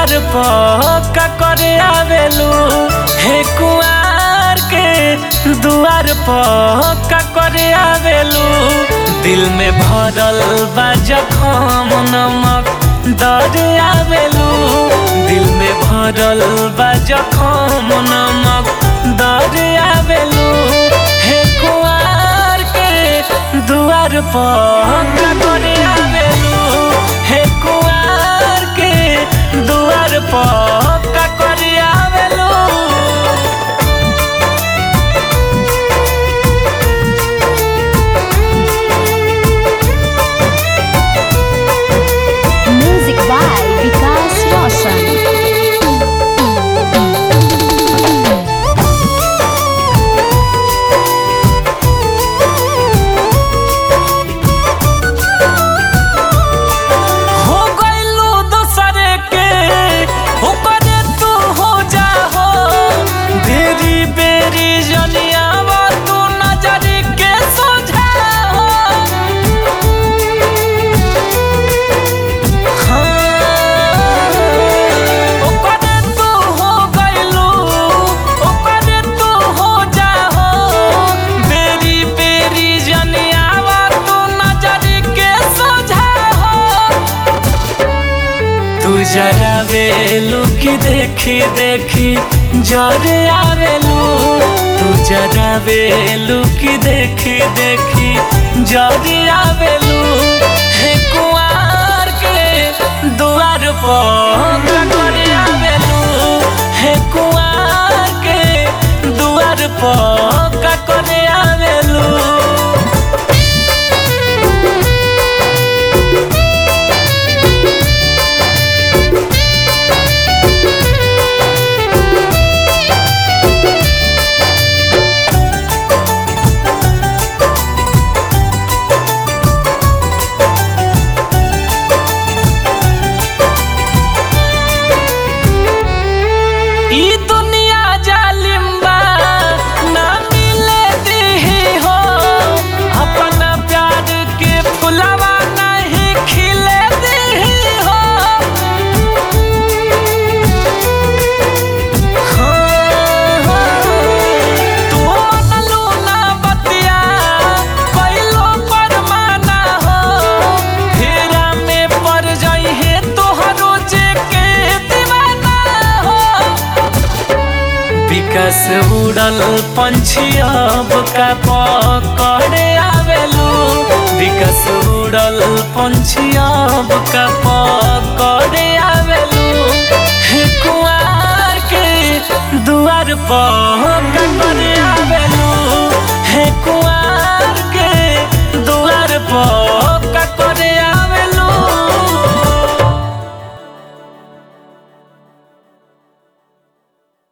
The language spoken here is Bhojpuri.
दुआर पक्का करे आवेलू हे कुआर के दुआर पक्का करे आवेलू दिल में भरल बा जखम नमक दर आवेलू दिल में भरल बा जखम नमक दर आवेलू हे कुआर के दुआर पक्का करे आवेलू हे कुआर के दुआर पक्का करे आवेलू Music by Vikas Roshan. हो गइलू दूसरे के ऊपर तू हो जा हो बेरी बेरी जनियावा तू नजर के सोझा हो हाँ, ओकर तू हो गइलू, ओकर तू हो जा हो। बेरी बेरी जनियावा तू नजर के सोझा हो तू जरा वेलू की देखी देखी जरे आवेलू तू जरा वेलू की देखी देखी जरे आवेलू हे कुआर के दुआर पर करे आवेलू हे कुआर के दुआर पर करे आवेलू ई दुनिया जालिम बा ना मिले दिही हो अपना प्यार के फुलवा नहीं खिले दिही हो हाँ, हाँ, तू मनलू ना बतिया, कइलो पर माना हो, फेरा में पड़ जइहे तोहरो जे के दीवाना हो विकास उड़ल पंछी अब का पकड़े आवेलू विकास उड़ल पंछी अब का पकड़े आवेलू हे कुआर के दुआर पर